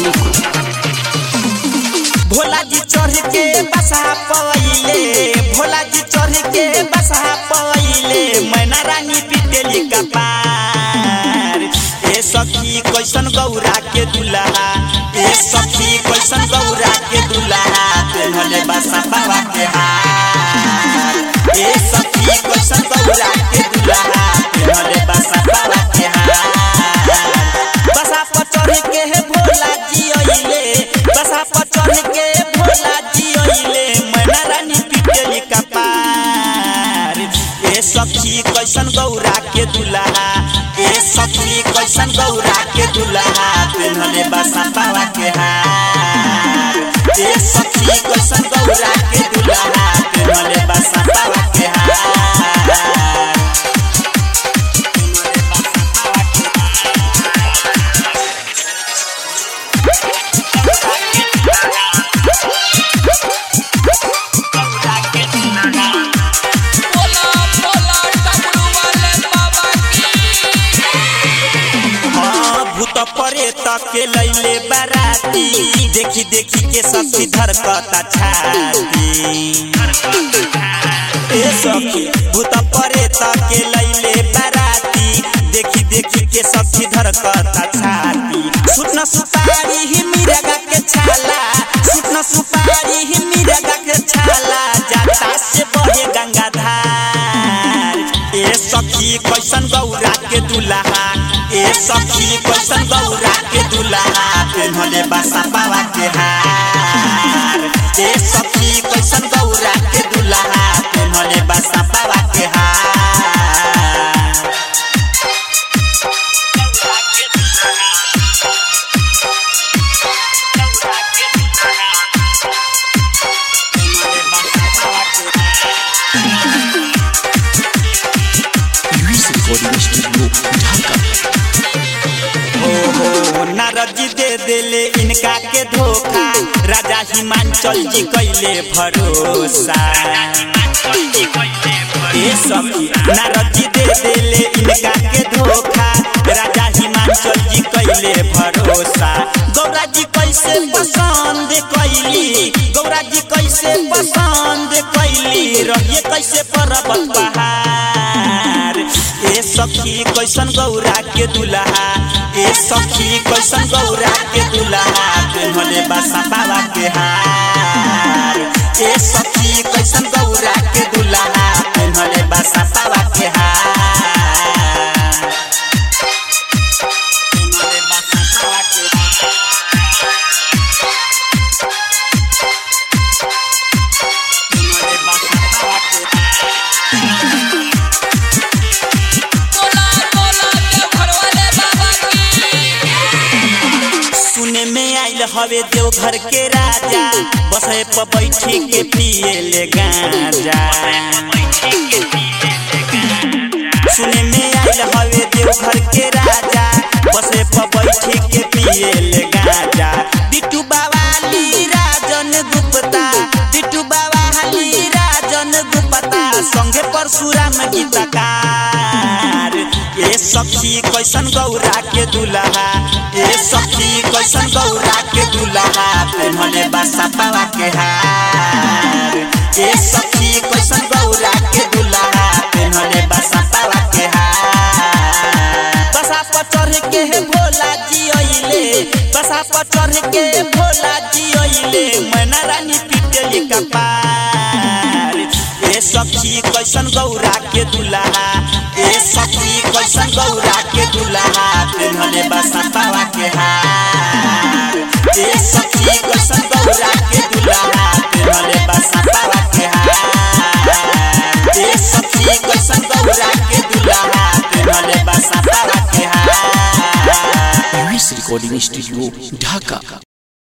भोला जी चढ़ के बसा पवैले भोला जी चढ़ के बसा पवैले मैना रानी पिटेली कपार ए सखी कैसन गौरा के दुल्हा ए सखी कैसन गौरा के दुल्हा तेनले बसा बाबा के हार ए सखी कैसन गौरा के दुल्हा तेनले बसा बाबा के हार बसा पर चढ़ के हे भोला जी अइले बसा पर चढ़ के भोला जी अइले मैना रानी पिटेली कपार ए सखी कैसन गौरा के दुल्हा ए सखी कैसन गौरा के दुल्हा तेनले बसा बाबा के हार ए सखी कैसन गौरा के दुल्हा तेनले बसा बाबा के हार बोला बोला डमरू वाले बाबा की हाँ, भूत परे तके लैले बाराती देखी देखी के सखी धरकता छाती ए सखी भूत परे तके लैले बाराती देखी देखी के सखी धरकता छाती सुन सुपारी ही मिरगा के छाला सुन सुपारी ही मिरगा के छाला जाता से बहे गंगाधार ए सखी कैसन गौरा के दुल्हा ए सखी कैसन गौरा के दुल्हा पेन्हले बासा बाबा के हार ए सखी कैसन गौरा के दुल्हा पेन्हले बासा बाबा के हार ओहो नारद जी दे देले इनका के धोखा राजा हिमांचल जी कैले भरोसा ए सखी नारद जी दे देले इनका के धोखा राजा हिमांचल जी कैले भरोसा गौरा जी कैसे पसंद कैली गौरा जी कैसे पसंद कैली रहिए कैसे पर्वत पहाड़ ए सखी कैसन गौरा के दुल्हा ए सखी कैसन गौरा के दुल्हा पेन्हले बासा बाबा के हार ए सखी कैसन गौरा के दुल्हा पेन्हले बासा बाबा के हार पेन्हले बासा बाबा के पेन्हले बासा बाबा के बोला बोला देवघर वाले बाबा की सुने में आइल हवे देवघर के राजा बसे पर बैठी के पिए ले गांजा सुने में आइल हवे देवघर के राजा बसे पर बैठी के पिए ले गांजा बिट्टू बावाली राजन गुप्ता बिट्टू बावाली राजन गुप्ता संगे परशुराम गीतकार ए सखी कैसन गौरा के दुल्हा ए सखी कैसन गौरा के दुल्हा पेन्हले बासा पावा के हार ए सखी कैसन गौरा के दुल्हा पेन्हले बासा पावा के हार बसा पर चढ़ के हे भोला जी अइले बसा पर चढ़ के भोला जी अइले मैना रानी पिटेली कपार ए सखी कैसन गौरा के दुल्हा ए सखी कैसन गौरा के दुल्हा पेन्हले बसा पावा के हार ए सखी कैसन गौरा के दुल्हा पेन्हले बसा पावा के हार ए सखी कैसन गौरा के दुल्हा पेन्हले बसा पावा के हार रिकॉर्डिंग स्टूडियो ढाका